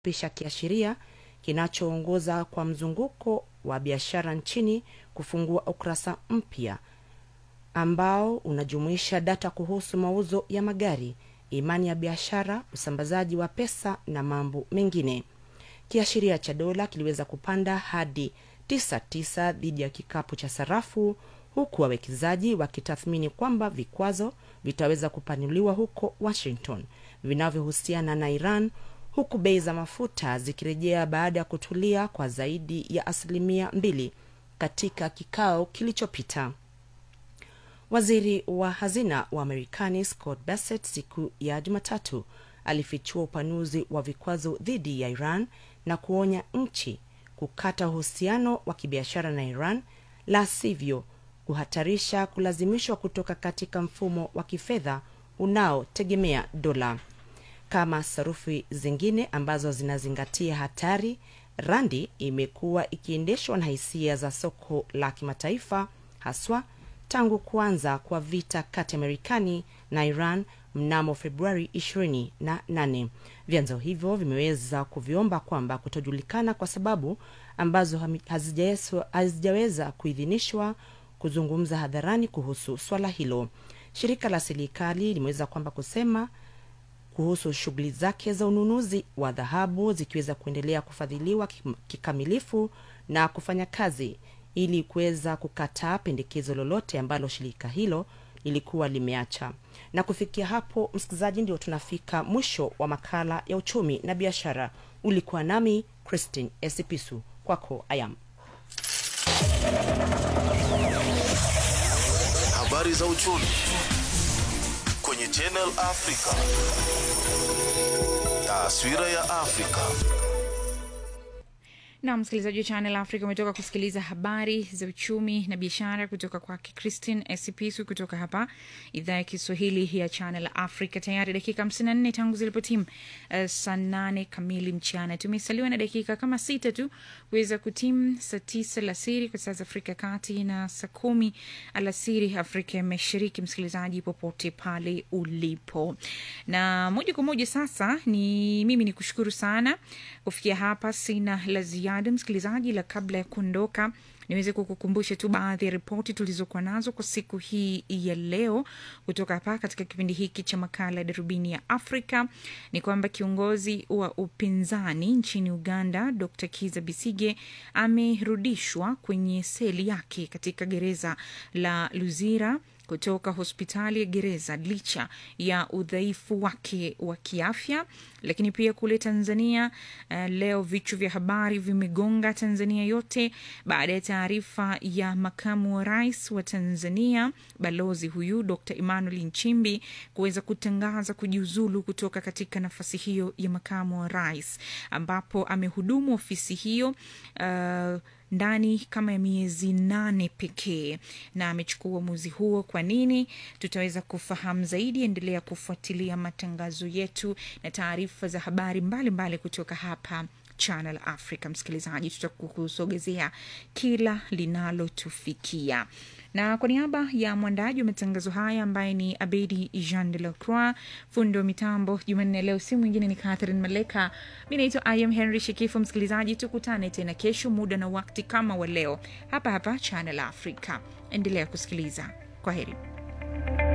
pisha kiashiria kinachoongoza kwa mzunguko wa biashara nchini kufungua ukurasa mpya ambao unajumuisha data kuhusu mauzo ya magari, imani ya biashara, usambazaji wa pesa na mambo mengine. Kiashiria cha dola kiliweza kupanda hadi 99 dhidi ya kikapu cha sarafu, huku wawekezaji wakitathmini kwamba vikwazo vitaweza kupanuliwa huko Washington vinavyohusiana na Iran, huku bei za mafuta zikirejea baada ya kutulia kwa zaidi ya asilimia mbili katika kikao kilichopita. Waziri wa hazina wa Marekani Scott Bassett siku ya Jumatatu alifichua upanuzi wa vikwazo dhidi ya Iran na kuonya nchi kukata uhusiano wa kibiashara na Iran, la sivyo kuhatarisha kulazimishwa kutoka katika mfumo wa kifedha unaotegemea dola. Kama sarufi zingine ambazo zinazingatia hatari, randi imekuwa ikiendeshwa na hisia za soko la kimataifa haswa tangu kuanza kwa vita kati ya Marekani na Iran mnamo Februari 28. Vyanzo hivyo vimeweza kuviomba kwamba kutojulikana kwa sababu ambazo hazijaweza kuidhinishwa kuzungumza hadharani kuhusu swala hilo. Shirika la serikali limeweza kwamba kusema kuhusu shughuli zake za ununuzi wa dhahabu zikiweza kuendelea kufadhiliwa kikamilifu na kufanya kazi ili kuweza kukataa pendekezo lolote ambalo shirika hilo lilikuwa limeacha. Na kufikia hapo, msikilizaji, ndio tunafika mwisho wa makala ya uchumi na biashara. Ulikuwa nami Christine Esipisu, kwako ayam. Habari za uchumi kwenye Channel Africa. Taswira ya Afrika. na msikilizaji wa Channel Africa umetoka kusikiliza habari za uchumi na biashara kutoka kwake Christine Esipisu kutoka hapa idhaa ya Kiswahili ya Channel Africa. Tayari dakika 54 tangu zilipotimu uh, saa nane kamili mchana. Tumesaliwa na dakika kama sita tu kuweza kutimu saa tisa alasiri kwa saa za Afrika ya Kati na saa kumi alasiri Afrika ya Mashariki. Msikilizaji popote pale ulipo, na moja kwa moja sasa ni mimi ni kushukuru sana kufikia hapa, sina la ziada msikilizaji, la kabla ya kuondoka niweze kukukumbusha tu baadhi ya ripoti tulizokuwa nazo kwa siku hii ya leo kutoka hapa katika kipindi hiki cha makala ya darubini ya Afrika. Ni kwamba kiongozi wa upinzani nchini Uganda Dr Kiza Bisige amerudishwa kwenye seli yake katika gereza la Luzira kutoka hospitali ya gereza licha ya udhaifu wake wa kiafya. Lakini pia kule Tanzania uh, leo vichwa vya habari vimegonga Tanzania yote baada ya taarifa ya makamu wa rais wa Tanzania balozi huyu Dr Emmanuel Nchimbi kuweza kutangaza kujiuzulu kutoka katika nafasi hiyo ya makamu wa rais, ambapo amehudumu ofisi hiyo uh, ndani kama ya miezi nane pekee na amechukua uamuzi huo. Kwa nini? Tutaweza kufahamu zaidi. Endelea kufuatilia matangazo yetu na taarifa za habari mbalimbali mbali kutoka hapa Channel Africa. Msikilizaji, tutakusogezea kila linalotufikia na kwa niaba ya mwandaji wa matangazo haya ambaye ni Abedi Jean de la Croix, fundi wa mitambo Jumanne leo, si mwingine ni Catherine Maleka. Mi naitwa Im Henry Shekifu. Msikilizaji, tukutane tena kesho muda na wakati kama wa leo hapa hapa Channel Africa. Endelea kusikiliza. Kwa heri.